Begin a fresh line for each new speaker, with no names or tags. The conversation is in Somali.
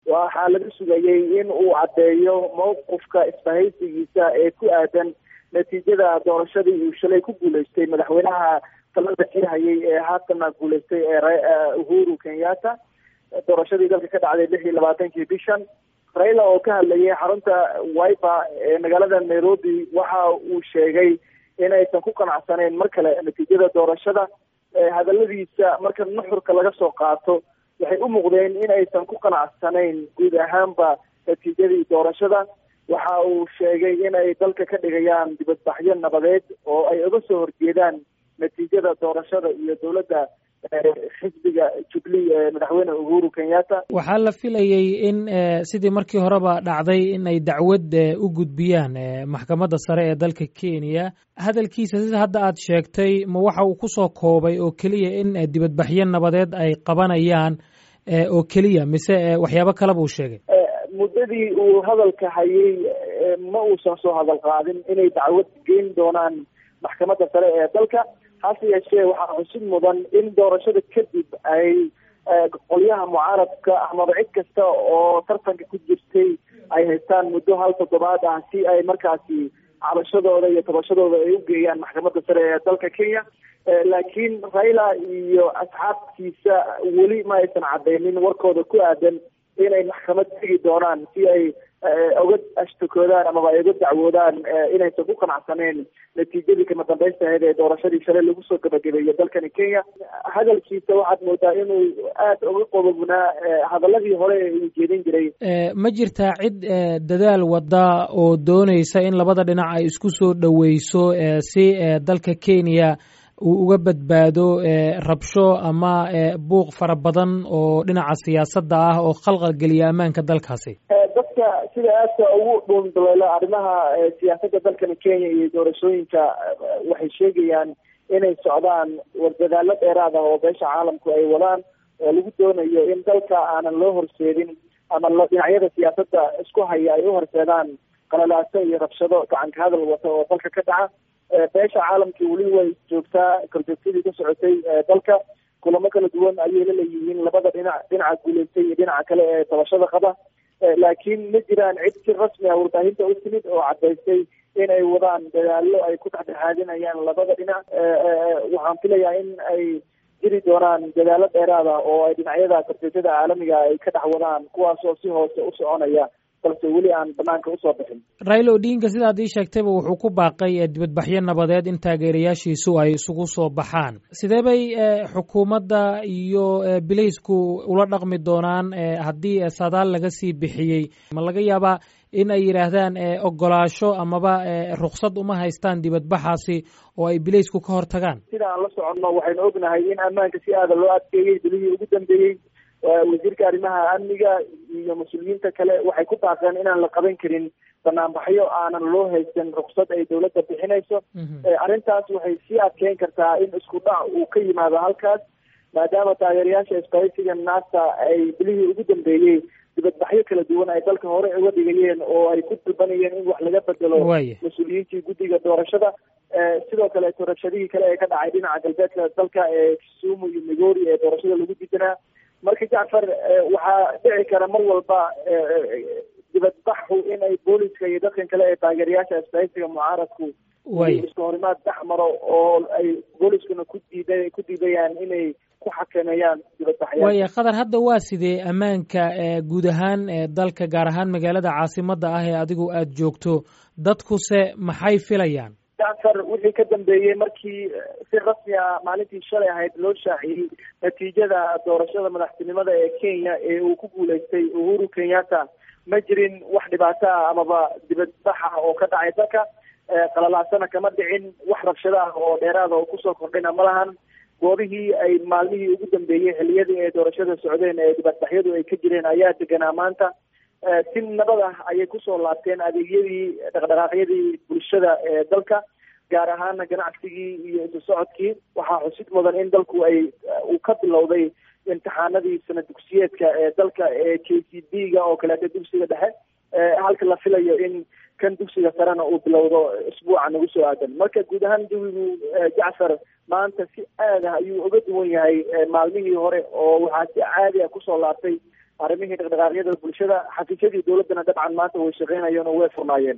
waxaa laga sugayey in uu caddeeyo mawqifka isbahaysigiisa ee ku aadan natiijada doorashadii uu shalay ku guuleystay madaxweynaha talada sii hayay ee haatana guuleystay ee uhuru kenyatta doorashadii dalka ka dhacday lix iyo labaatankii bishan raila oo ka hadlayay xarunta wiper ee magaalada nairobi waxa uu sheegay inaysan ku qanacsaneyn mar kale natiijada doorashada hadaladiisa marka nuxurka laga soo qaato waxay u muuqdeen in aysan ku qanacsanayn guud ahaanba natiijadii doorashada waxa uu sheegay in ay dalka ka dhigayaan dibadbaxyo nabadeed oo ay uga soo horjeedaan natiijada doorashada iyo dowladda xisbiga jubilee ee madaxweyne uhuru kenyatta
waxaa la filayey in sidii markii horeba dhacday in ay dacwad u gudbiyaan maxkamadda sare ee dalka kenya hadalkiisa sida hadda aad sheegtay ma waxa uu kusoo koobay oo keliya in dibadbaxyo nabadeed ay qabanayaan oo keliya mise waxyaabo kaleba uu sheegay
muddadii uu hadalka hayay ma uusan soo hadal qaadin inay dacwad geyn doonaan maxkamadda sare ee dalka hase yeeshee waxaa xusid mudan in doorashada kadib ay qolyaha mucaaradka amaba cid kasta oo tartanka ku jirtay ay haystaan muddo hal toddobaad ah si ay markaasi cabashadooda iyo tabashadooda ay u geeyaan maxkamadda sare ee dalka kenya laakiin raila iyo asxaabtiisa weli ma aysan cadeynin warkooda ku aadan inay maxkamad tegi doonaan si ay uga ashtakoodaan amaba ay uga dacwoodaan inaysan ku qanacsaneen natiijadii kama dambaysta ahayd ee doorashadii shalay lagu soo gabagabeeyey dalkani kenya hadalkiisa waxaad moodaa inuu aada uga qodobnaa hadaladii hore ee uu jeedin jiray
ma jirtaa cid dadaal wada oo dooneysa in labada dhinac ay isku soo dhoweyso si dalka kenya uu uga badbaado rabsho ama buuq fara badan oo dhinaca siyaasadda ah oo khalqal geliya ammaanka dalkaasi
dadka sida aadka ugu dhuundaleela arrimaha siyaasadda dalkani kenya iyo doorashooyinka waxay sheegayaan inay socdaan wardadaalo dheeraad ah oo beesha caalamku ay wadaan oo lagu doonayo in dalka aanan loo horseedin ama dhinacyada siyaasadda isku haya ay u horseedaan qalalaaso iyo rabshado gacanka hadal wata oo dalka ka dhaca beesha caalamkii weli way joogtaa korjoogtadii ka socotay dalka kulamo kala duwan ayay la leeyihiin labada dhinac dhinaca guuleystay iyo dhinaca kale ee tabashada qaba laakiin ma jiraan cid si rasmi ah warbaahinta u timid oo cadaystay inay wadaan dadaalo ay ku dhexdhexaadinayaan labada dhinac waxaan filayaa in ay jiri doonaan dadaalo dheeraad ah oo ay dhinacyada korjoogtada caalamiga ay ka dhex wadaan kuwaas oo si hoose u soconaya balse weli aan banaanka usoo bixin
raila odinga sidaad ii sheegtayba wuxuu ku baaqay dibadbaxyo nabadeed in taageerayaashiisu ay isugu soo baxaan sidee bay xukuumadda iyo bilaysku ula dhaqmi doonaan haddii sadaal laga sii bixiyey ma laga yaabaa in ay yidhaahdaan ogolaasho amaba ruksad uma haystaan dibadbaxaasi oo ay bilaysku ka hor tagaan
sida aan la soconno waxaynu ognahay in ammaanka si aada loo adkeeyey bilihii ugu dambeeyey wasiirka arrimaha amniga iyo mas-uuliyiinta kale waxay ku baaqeen inaan la qaban karin banaanbaxyo aanan loo haysan ruksad ay dowladda bixinayso arrintaas waxay sii adkeyn kartaa in isku dhac uu ka yimaado halkaas maadaama taageerayaasha isbahaysiga nasa ay bilihii ugu dambeeyey dibadbaxyo kala duwan ay dalka hore uga dhigayeen oo ay ku dalbanayeen in wax laga bedelo mas-uuliyiintii guddiga doorashada sidoo kale doorashadihii kale ee ka dhacay dhinaca galbeedka dalka ee kisumu iyo migori ee doorashada lagu didanaa marka jacfar waxaa dhici kara mar walba dibadbaxu in ay booliska iyo dadkan kale ee taageerayaasha isbahaysiga mucaaradku isku horimaad dhex maro oo ay booliskuna ku diida ku diidayaan inay ku xakameeyaan dibadbaxya
waaya khadar hadda waa sidee ammaanka guud ahaan dalka gaar ahaan magaalada caasimadda ah ee adigu aada joogto dadkuse maxay filayaan
jacfar wixii ka dambeeyey markii si rasmi ah maalintii shalay ahayd loo shaaciyey natiijada doorashada madaxtinimada ee kenya ee uu ku guuleystay uhuru kenyatta ma jirin wax dhibaato ah amaba dibadbaxa oo ka dhacay dalka qalalaasana kama dhicin wax rabshado ah oo dheeraada oo kusoo kordhina ma lahan goobihii ay maalmihii ugu dambeeyey xiliyadii ay doorashada socdeen ee dibadbaxyadu ay ka jireen ayaa deganaa maanta si nabad ah ayay kusoo laabteen adeegyadii dhaqdhaqaaqyadii bulshada ee dalka gaar ahaana ganacsigii iyo isu socodkii waxaa xusid mudan in dalku ay uu ka bilowday imtixaanadii sana dugsiyeedka ee dalka ee k c b ga oo kaleeto dugsiga dhexe halka la filayo in kan dugsiga sarena uu bilowdo isbuuca nagu soo aadan marka guud ahaan jawigu jacfar maanta si aad ah ayuu uga duwan yahay maalmihii hore oo waxaa si caadi ah kusoo laabtay arrimihii dhaqdhaqaaqyada bulshada xafiisyadii dowladdana dabcan maanta way shaqeynayeen oo way furnaayeen